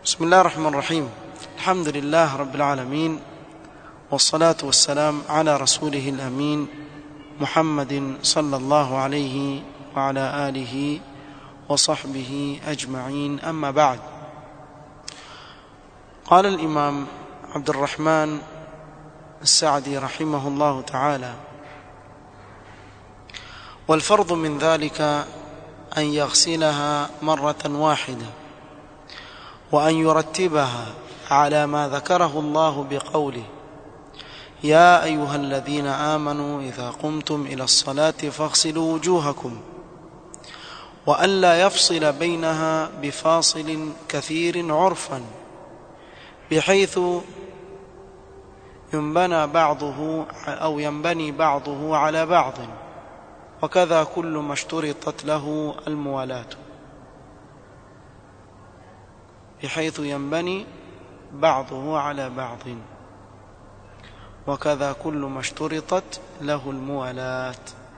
بسم الله الرحمن الرحيم الحمد لله رب العالمين والصلاة والسلام على رسوله الأمين محمد صلى الله عليه وعلى آله وصحبه أجمعين أما بعد قال الإمام عبد الرحمن السعدي رحمه الله تعالى والفرض من ذلك أن يغسلها مرة واحدة وأن يرتبها على ما ذكره الله بقوله يا أيها الذين آمنوا إذا قمتم إلى الصلاة فاغسلوا وجوهكم وألا يفصل بينها بفاصل كثير عرفا بحيث ينبنى بعضه أو ينبني بعضه على بعض وكذا كل ما اشترطت له الموالاة بحيث ينبني بعضه على بعض وكذا كل ما اشترطت له الموالاة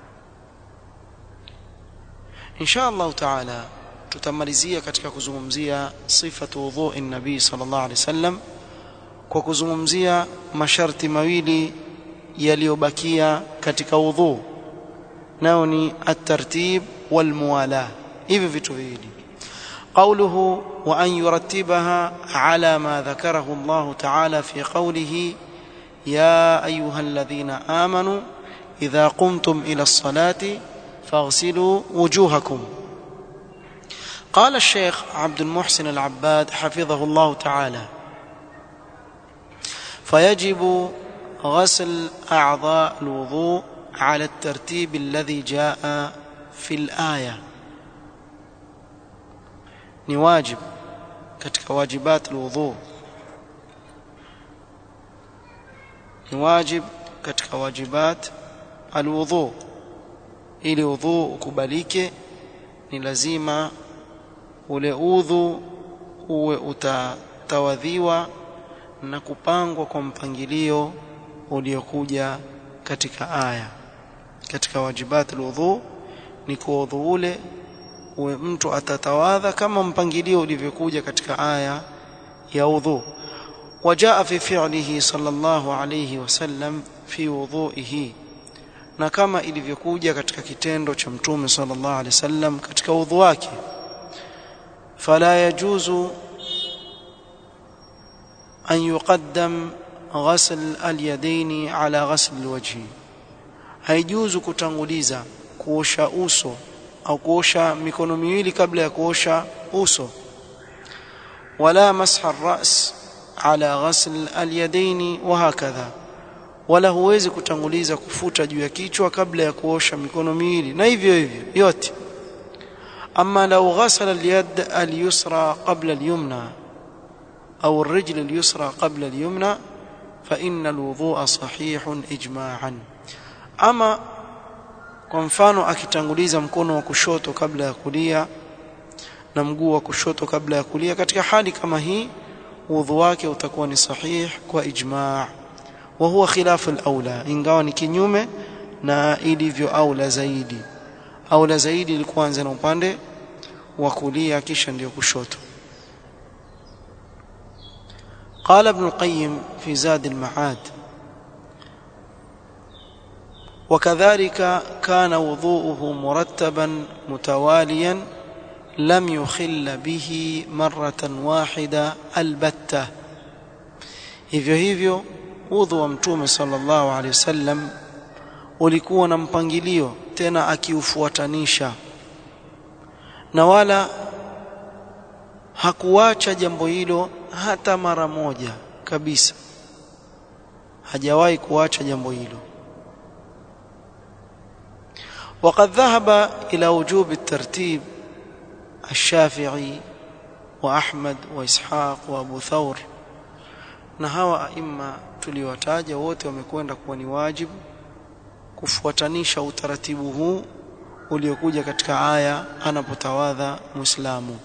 إن شاء الله تعالى tutamalizia katika kuzungumzia sifatu wudhui nabii sallallahu alaihi wasallam kwa kuzungumzia masharti mawili yaliyobakia katika wudhu nao ni at-tartib wal muwala hivi vitu viwili قوله وأن يرتبها على ما ذكره الله تعالى في قوله يا أيها الذين آمنوا إذا قمتم إلى الصلاة فاغسلوا وجوهكم قال الشيخ عبد المحسن العباد حفظه الله تعالى فيجب غسل أعضاء الوضوء على الترتيب الذي جاء في الآية ni wajib katika wajibat alwudhu ni wajib katika wajibat alwudhu ili udhu ukubalike ni lazima ule udhu uwe utatawadhiwa na kupangwa kwa mpangilio uliokuja katika aya katika wajibat alwudhu ni kuwa udhu ule uwe mtu atatawadha kama mpangilio ulivyokuja katika aya ya udhu wajaa fi fi'lihi sallallahu alayhi wasallam fi wudhu'ihi na kama ilivyokuja katika kitendo cha mtume sallallahu alayhi wasallam katika udhu wake fala yajuzu an yuqaddam ghasl al-yadayn ala ghasl al-wajhi haijuzu kutanguliza kuosha uso au kuosha mikono miwili kabla ya kuosha uso wala masha ras ala ghasl alyadaini wa hakadha wala huwezi kutanguliza kufuta juu ya kichwa kabla ya kuosha mikono miwili na hivyo hivyo yote ama law ghasala alyad alyusra qabla alyumna au الرجل اليسرى قبل اليمنى فإن الوضوء صحيح إجماعا أما kwa mfano akitanguliza mkono wa kushoto kabla ya kulia na mguu wa kushoto kabla ya kulia katika hali kama hii udhu wake utakuwa ni sahih kwa ijma' wa huwa khilaf al-aula ingawa ni kinyume na ilivyo aula zaidi aula zaidi ilikuwa anza na upande wa kulia kisha ndio kushoto قال ابن القيم في زاد المعاد وكذلك كان وضوءه مرتبا متواليا لم يخل به مرة واحدة البتة hivyo hivyo udhu wa mtume sallallahu alaihi wasallam ulikuwa na mpangilio tena akiufuatanisha na wala hakuacha jambo hilo hata mara moja kabisa hajawahi kuacha jambo hilo وقد ذهب إلى وجوب الترتيب الشافعي وأحمد وإسحاق وأبو ثور na hawa aima tuliwataja wote wamekwenda kuwa ni wajibu kufuatanisha utaratibu huu uliokuja katika aya anapotawadha muislamu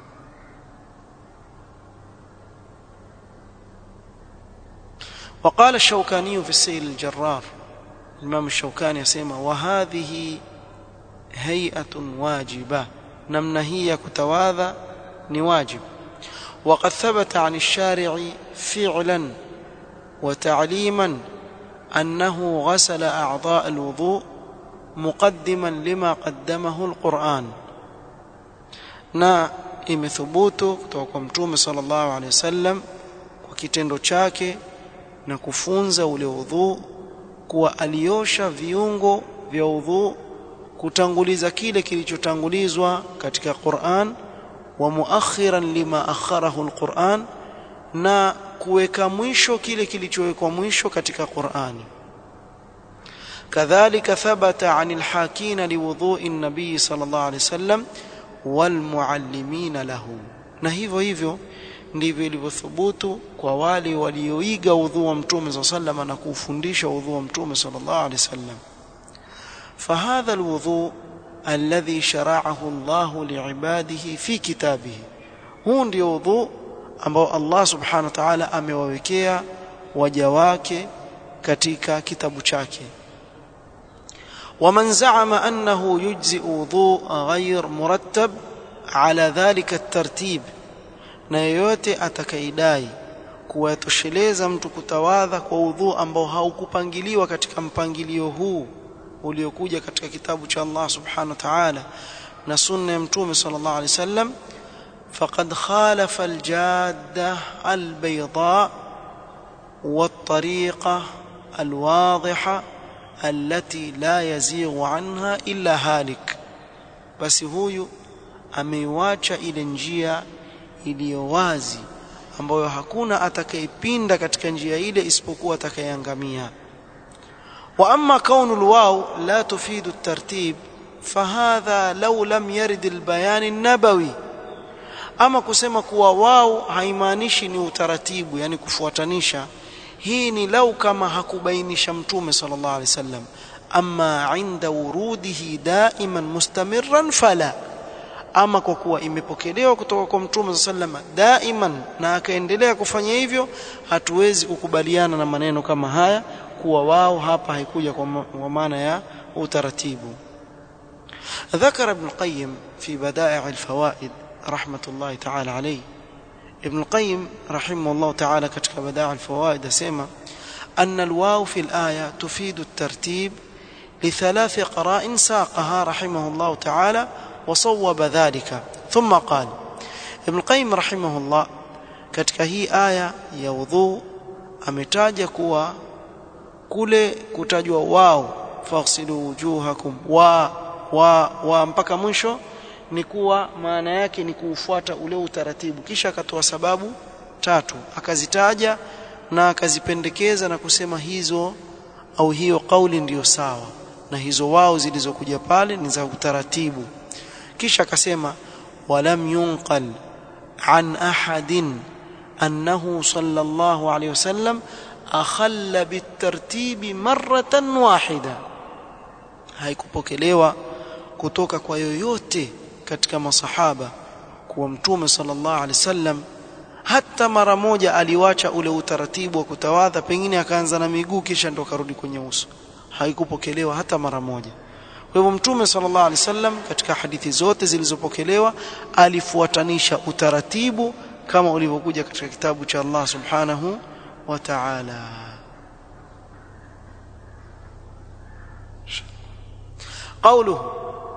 وقال الشوكاني في السيل الجرار الإمام الشوكاني يسمى وهذه هيئة واجبة namna hii ya kutawadha ni wajib وقد ثبت عن الشارع فعلا وتعليما أنه غسل أعضاء الوضوء مقدما لما قدمه القرآن na imethubutu kutoka kwa mtume sallallahu alaihi wasallam kwa kitendo chake na kufunza ule udhu kuwa aliosha viungo vya udhu kutanguliza kile kilichotangulizwa katika Qur'an wa muakhiran lima akharahu alquran na kuweka mwisho kile kilichowekwa mwisho katika Qur'ani kadhalika thabata anil hakina liwudhu'i an-nabii sallallahu alayhi wasallam wal muallimina lahu na hivyo hivyo ndivyo ilivyothubutu kwa wale walioiga udhu wa mtume sallallahu alayhi wasallam na kuufundisha udhu wa mtume sallallahu alayhi wasallam فهذا الوضوء الذي شرعه الله لعباده في كتابه huu ndio wudhu ambao Allah subhanahu wa ta'ala amewawekea waja wake katika kitabu chake ومن زعم أنه يجزئ وضوء غير مرتب على ذلك الترتيب na yeyote atakaidai kuwatosheleza mtu kutawadha kwa udhu ambao haukupangiliwa katika mpangilio huu uliokuja katika kitabu cha Allah subhanahu wa ta'ala na sunna ya mtume sallallahu alaihi wasallam faqad khalafa aljadda albayda والطريقه الواضحه التي لا يزيغ عنها الا هالك basi huyu ameiwacha ile njia iliyo wazi ambayo hakuna atakayepinda katika njia ile isipokuwa atakayeangamia واما كون الواو لا تفيد الترتيب فهذا لو لم يرد البيان النبوي ama kusema kuwa wao haimaanishi ni utaratibu yani kufuatanisha hii ni lau kama hakubainisha mtume sallallahu alaihi wasallam amma inda wurudihi daiman mustamirran fala ama kwa kuwa imepokelewa kutoka kwa mtume sallallahu alaihi wasallam daiman na akaendelea kufanya hivyo hatuwezi kukubaliana na maneno kama haya kuwa wao hapa haikuja kwa maana ya utaratibu ذكر ابن القيم في بدائع الفوائد رحمة الله تعالى عليه ابن القيم رحمه الله تعالى كتك بدائع الفوائد سيما أن الواو في الآية تفيد الترتيب لثلاث قراء ساقها رحمه الله تعالى وصوب ذلك ثم قال ابن القيم رحمه الله كتك هي آية يوضو أمتاج كوا kule kutajwa wao faghsilu wujuhakum wa wa wa mpaka mwisho ni kuwa maana yake ni kuufuata ule utaratibu kisha akatoa sababu tatu akazitaja na akazipendekeza na kusema hizo au hiyo kauli ndiyo sawa na hizo wao zilizokuja pale ni za utaratibu kisha akasema walam yunqal an ahadin annahu sallallahu alayhi wasallam akhalla bitartibi maratan wahida haikupokelewa kutoka kwa yoyote katika masahaba kuwa mtume sallallahu alaihi wasallam hata mara moja aliwacha ule utaratibu wa kutawadha pengine akaanza na miguu kisha ndo karudi kwenye uso haikupokelewa hata mara moja kwa hivyo mtume sallallahu alaihi wasallam katika hadithi zote zilizopokelewa alifuatanisha utaratibu kama ulivyokuja katika kitabu cha Allah subhanahu وتعالى قوله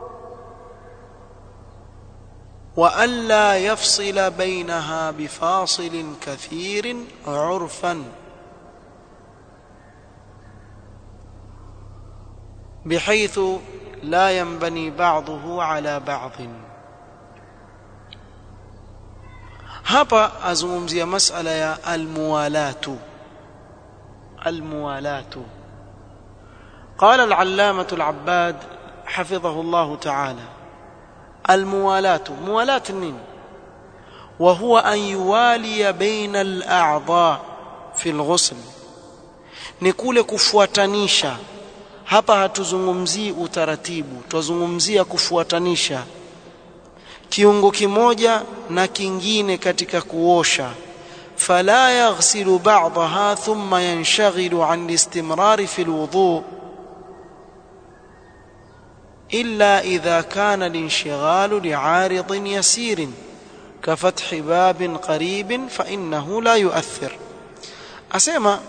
والا يفصل بينها بفاصل كثير عرفا بحيث لا ينبني بعضه على بعض hapa azungumzia masala ya almuwalatu almuwalatu قال العلامة العباد حفظه الله تعالى الموالاة موالاة النين وهو أن يوالي بين الأعضاء في الغسل نقول كفواتنيشا hapa hatuzungumzii utaratibu twazungumzia kufuatanisha kiungo kimoja na kingine katika kuosha fala yaghsilu ba'daha thumma yanshaghilu an istimrari fi alwudu illa idha kana linshigalu li'aridin yasirin كفتح باب قريب فإنه لا يؤثر أسمع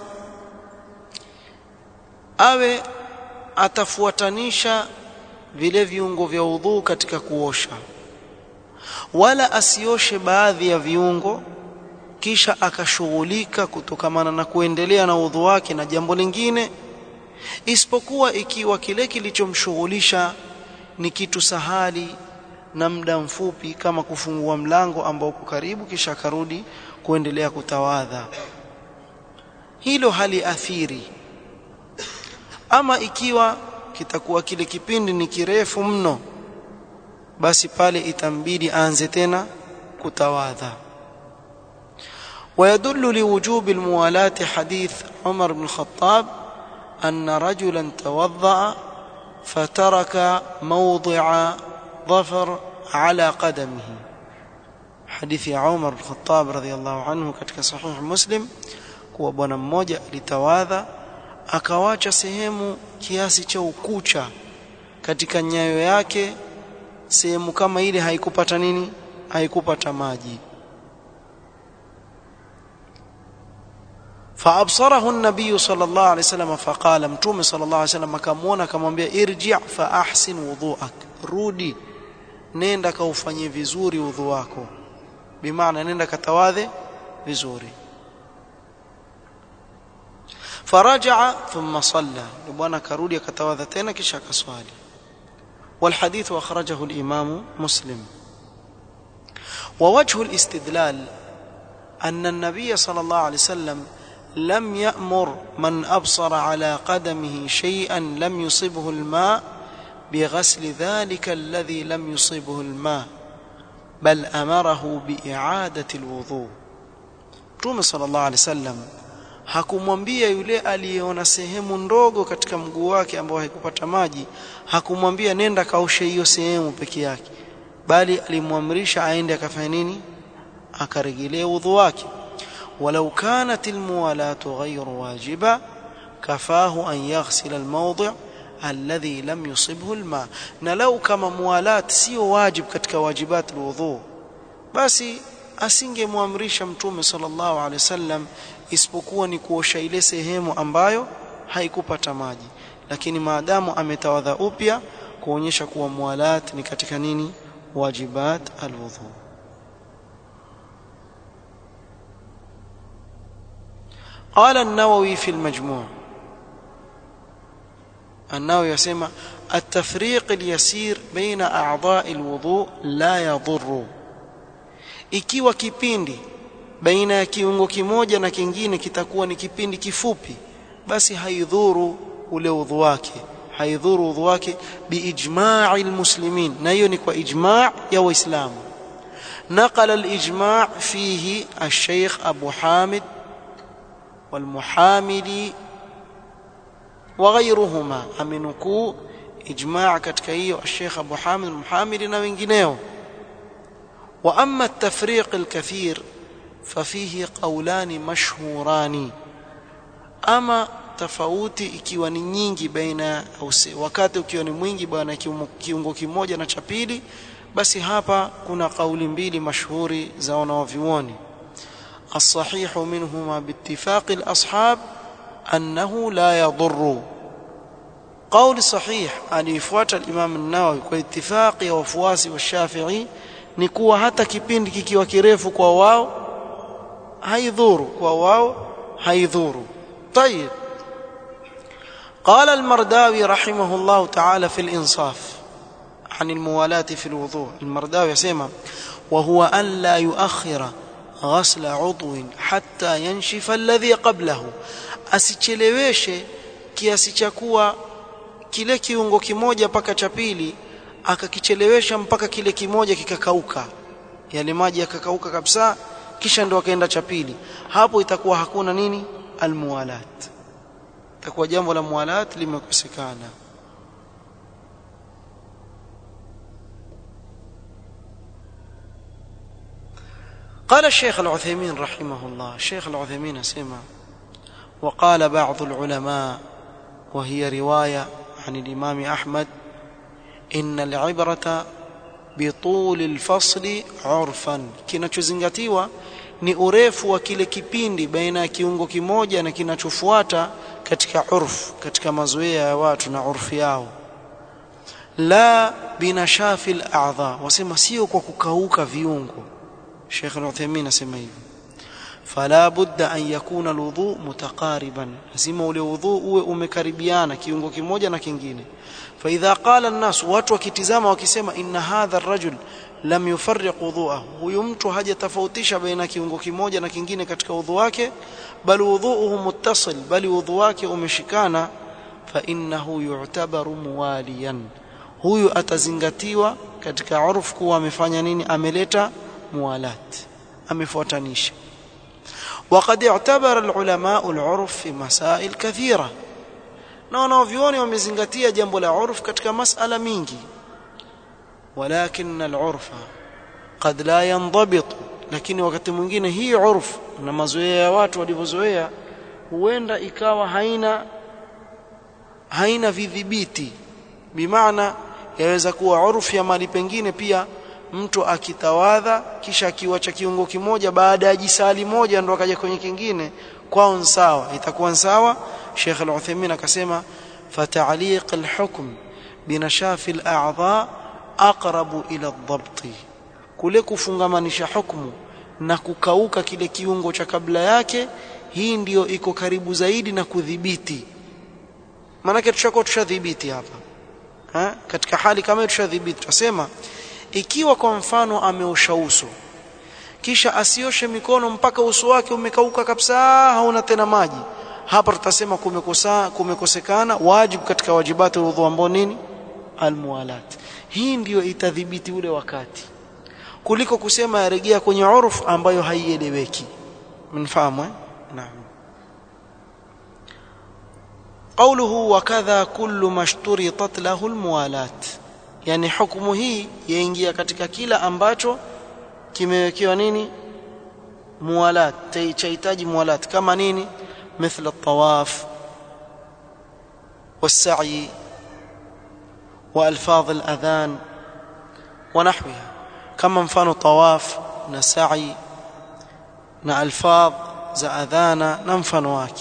awe atafuatanisha vile viungo vya udhuu katika kuosha wala asioshe baadhi ya viungo kisha akashughulika kutokamana na kuendelea na udhu wake na jambo lingine isipokuwa ikiwa kile kilichomshughulisha ni kitu sahali na muda mfupi kama kufungua mlango ambao uko karibu kisha akarudi kuendelea kutawadha hilo haliathiri ama ikiwa kitakuwa kile kipindi ni kirefu mno basi pale itambidi aanze tena kutawadha ويدل لوجوب الموالاة حديث عمر بن الخطاب أن رجلا توضأ فترك موضع ظفر على قدمه حديث عمر بن الخطاب رضي الله عنه katika sahih Muslim kuwa bwana mmoja alitawadha akawacha sehemu kiasi cha ukucha katika nyayo yake sehemu kama ile haikupata nini haikupata maji فابصره النبي صلى الله عليه وسلم فقال متوم صلى الله عليه وسلم akamwona akamwambia irji' fa ahsin wudhu'ak rudi nenda kaufanyie vizuri udhu wako bimaana nenda katawadhe vizuri faraja thumma salla bwana karudi akatawadha tena kisha akaswali والحديث أخرجه الإمام مسلم ووجه الاستدلال أن النبي صلى الله عليه وسلم لم يأمر من أبصر على قدمه شيئا لم يصبه الماء بغسل ذلك الذي لم يصبه الماء بل أمره بإعادة الوضوء Mtume sallallahu alaihi wasallam hakumwambia yule aliyeona sehemu ndogo katika mguu wake ambao haikupata maji hakumwambia nenda kaoshe hiyo sehemu peke yake bali alimwamrisha aende akafanya nini akarejelea udhu wake ولو كانت الموالاة غير واجبة كفاه أن يغسل الموضع الذي لم يصبه الماء نلو كما موالاة سيو واجب كتك واجبات الوضوء بس asingemwamrisha mtume sallallahu alaihi wasallam isipokuwa ni kuosha ile sehemu ambayo haikupata maji lakini maadamu ametawadha upya kuonyesha kuwa muwalat ni katika nini wajibat alwudhu قال النووي في المجموع النووي يسمى التفريق اليسير بين أعضاء الوضوء لا يضر ikiwa kipindi baina ya kiungo kimoja na kingine kitakuwa ni kipindi kifupi basi haidhuru ule udhu wake haidhuru udhu wake biijma'i almuslimin na hiyo ni kwa ijma' ya waislamu نقل الإجماع فيه الشيخ أبو حامد والمحاملي وغيرهما amenukuu ijmaa katika hiyo Sheikh Abu Hamid al-Muhamili na wengineo wa amma at-tafriq al-kathir fafihi qawlani mashhurani ama tofauti ikiwa ni nyingi baina wakati ukiwa ni mwingi bwana kiungo kimoja na cha pili basi hapa kuna kauli mbili mashuhuri za wanawavyuoni الصحيح منهما باتفاق الأصحاب أنه لا يضر قول صحيح أن يفوات الإمام النووي واتفاق وفواسي والشافعي نكوى حتى kipindi kikiwa kirefu kwa wao haidhuru kwa wao haidhuru طيب قال المرداوي رحمه الله تعالى في الإنصاف عن الموالاة في الوضوء المرداوي يسمى وهو أن لا يؤخر غسل عضو حتى ينشف الذي قبله asicheleweshe kiasi cha kuwa kile kiungo kimoja mpaka cha pili akakichelewesha mpaka kile kimoja kikakauka yale maji yakakauka kabisa kisha ndo akaenda cha pili hapo itakuwa hakuna nini almuwalat itakuwa jambo la muwalat limekosekana قال الشيخ العثيمين رحمه الله الشيخ العثيمين سمع وقال بعض العلماء وهي رواية عن الإمام أحمد إن العبرة bituli alfasli urfan kinachozingatiwa ni urefu wa kile kipindi baina ya kiungo kimoja na kinachofuata katika urf katika mazoea ya watu na urfi yao la binashafi al-a'dha wasema sio kwa kukauka viungo Sheikh Al-Uthaymeen asema hivi fala budda an yakuna alwudu mutaqariban lazima ule wudhu uwe umekaribiana kiungo kimoja na kingine fa idha qala an-nas watu wakitizama wakisema inna hadha ar-rajul lam yufarriq wudhu'ahu huyu mtu hajatofautisha baina kiungo kimoja na kingine katika wudhu wake bal wudhu'uhu muttasil bali wudhu wake umeshikana fa innahu yu'tabaru muwaliyan huyu atazingatiwa katika urfu kuwa amefanya nini ameleta muwalat amefuatanisha وقد اعتبر العلماء العرف في مسائل كثيرة na wanavyuoni wamezingatia jambo la urf katika masala mingi walakin al-urfa qad la yanضبط lakini wakati mwingine hii urf na mazoea ya watu walivyozoea huenda ikawa haina haina vidhibiti bimaana yaweza kuwa urfu ya mali pengine pia mtu akitawadha kisha akiwacha kiungo kimoja baada ya jisali moja ndo akaja kwenye kingine kwao sawa itakuwa sawa Sheikh Al-Uthaymeen akasema fata'liq al-hukm binashafi al-a'dha aqrabu ila ad-dabt kule kufungamanisha hukumu na kukauka kile kiungo cha kabla yake hii ndiyo iko karibu zaidi na kudhibiti maanake tushakuwa tushadhibiti hapa ha? katika hali kama hiyo tushadhibiti tutasema ikiwa kwa mfano ameosha uso kisha asioshe mikono mpaka uso wake umekauka kabisa hauna tena maji hapa tutasema kumekosa kumekosekana wajibu katika wajibati udhu ambao nini almuwalat hii ndiyo itadhibiti ule wakati kuliko kusema yarejea kwenye uruf ambayo haieleweki mnafahamu eh naam قوله وكذا كل ما اشترطت له الموالاه yani hukumu hii yaingia katika kila ambacho kimewekewa nini muwalat chahitaji muwalat kama nini مثل الطواف والسعي والفاظ الاذان ونحوها كما mfano طواف na sa'i na alfadh za adhana na mfano wake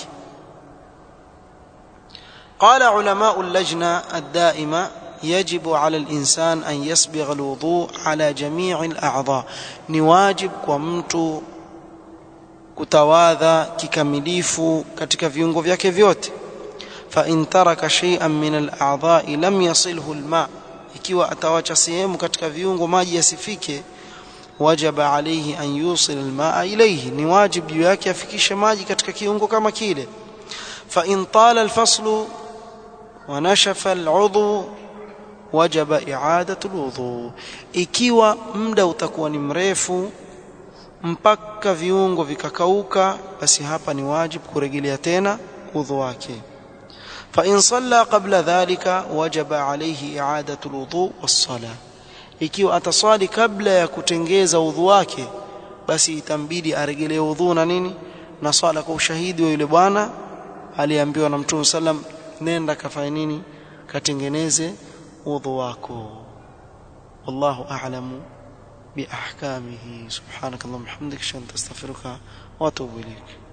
قال علماء اللجنه الدائمه يجب على الإنسان أن يسبغ الوضوء على جميع الأعضاء نواجب ومت kutawadha kikamilifu katika viungo vyake vyote fa in taraka shay'an min al-a'dha'i lam yasilhu al-ma ikiwa atawacha sehemu katika viungo maji yasifike wajaba alayhi an yusil al-ma'a ilayhi ni wajibu juu yake afikishe maji katika kiungo kama kile fa in tala al-faslu wa nashafa al-'udhu wajaba i'adatu alwudu ikiwa muda utakuwa ni mrefu mpaka viungo vikakauka basi hapa ni wajibu kurejelea tena udhu wake fa in salla qabla dhalika wajaba alayhi i'adatu alwudu was-sala ikiwa ataswali kabla ya kutengeza udhu wake basi itambidi arejelee udhu na nini na swala kwa ushahidi wa yule bwana aliambiwa na Mtume sallam nenda kafanya nini katengeneze udhu wako wallahu a'lamu biahkamihi subhanakallahumma hamdika ashhadu an la ilaha illa anta astaghfiruka wa atubu ilayk